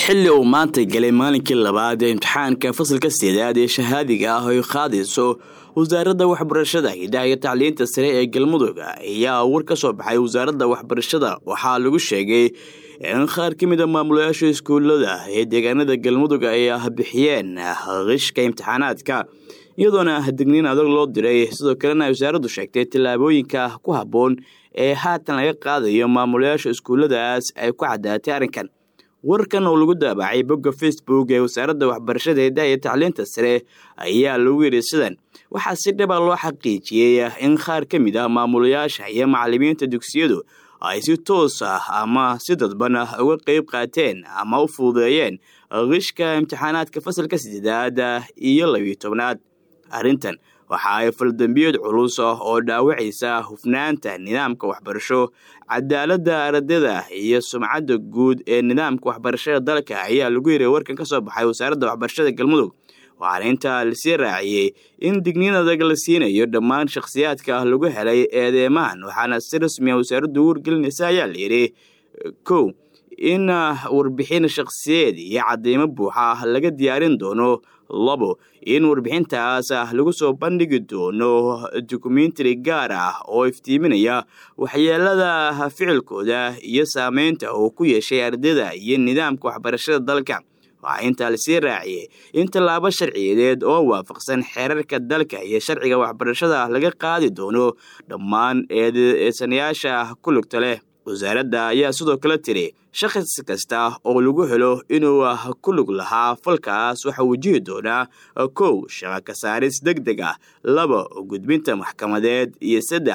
xilli uu maanta galay maalinkii labaad ee imtixaanka fasalka sideedaad ee shahaadiga ah ay qaadayso wasaaradda waxbarashada hidaha iyo tacliinta sare ee galmudug ayaa war ka soo baxay wasaaradda waxbarashada waxaa lagu sheegay in qaar ka mid a maamulayaasha iskuulada ee deegaanada galmudug ay bixiyeen qishka imtixaanaadka iyadoona digniin adag loo diray sidoo kalena ay wasaaraddu sheegtay tallaabooyinka ku habboon ee haatan laga qaadayo maamulayaasha iskuulladaas ay ku caddaatay arrinkan warkan oo lagu daabacay bogga facebook ee wasaaradda waxbarashada hidaha iyo tacliinta sare ayaa lagu yidhi sidan waxaa si dhaba loo xaqiijiyey in qaar ka mid ah maamulayaasha iyo macallimiinta dugsiyadu ay si toos ah ama si dadban uga qeyb qaateen ama u fuudeeyeen qishka imtixaanaadka fasalka sideedaad iyo labiyo tobnaad arrintan waxa ay faldambiyeed culus oo dhaawacaysa hufnaanta nidaamka waxbarasho cadaaladda ardayda iyo sumcadda guud ee nidaamka waxbarashada dalka ayaa lagu yiray warkan ka soo baxay wasaaradda waxbarashada galmudug waxaana intaa lasii raaciyey in digniin adag la siinayo dhammaan shakhsiyaadka lagu helay eedeymahan waxaana si rasmiya wasaaraddu u wargelinaysa ayaa layidhi kow in warbixin shakhsiyeed iyo cadeymo buuxa laga diyaarin doono labo in warbixintaas lagu soo bandhigi doono dokumentari gaar ah oo iftiiminaya waxyeelada ficilkooda iyo saameynta uu ku yeeshay ardayda iyo nidaamka waxbarashada dalka waxaa intaa lasii raaciyey in tallaabo sharciyadeed oo waafaqsan xeerarka dalka iyo sharciga waxbarashada laga qaadi doono dhammaan eedeysanayaasha ku lugta leh wasaaradda ayaa sidoo kale tiri shakhs kasta oo lagu helo inuu ku lug lahaa falkaas waxaa wajihi doonaa kow shaqa ka saaris deg deg ah laba gudbinta maxkamadeed iyo saddex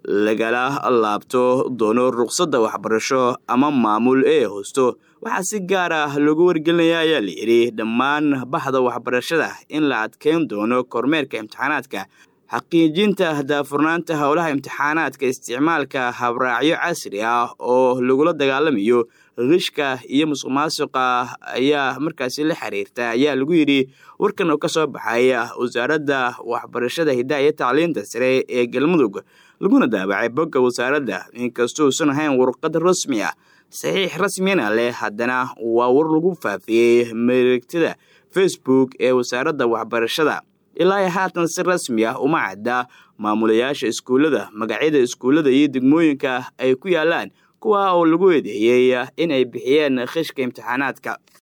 lagala laabto doono ruqsadda waxbarasho ama maamul ee hoosto waxaa si gaar ah loogu wargelinaya ayaa layidhi dhammaan baxda waxbarashada in la adkeyn doono kormeerka imtixaanaadka xaqiijinta daafurnaanta howlaha imtixaanaadka isticmaalka habraacyo casri ah oo lagula dagaalamayo qishka iyo musuq maasuqa ayaa markaasi la xiriirta ayaa lagu yidhi warkan oo ka soo baxay wasaaradda waxbarashada hidaha iyo tacliinta sare ee galmudug laguna daabacay bogga wasaaradda inkastoo usan ahayn warqad rasmi ah saxiix rasmiyana leh haddana waa war lagu faafiyey mareegtada facebook ee wasaaradda waxbarashada ilaa haatan si rasmi ah uma cadda maamulayaasha iskuullada magacyada iskuullada iyo degmooyinka ay ku yaalaan kuwa oo lagu eedeeyey in ay bixiyeen khishka imtixaanaadka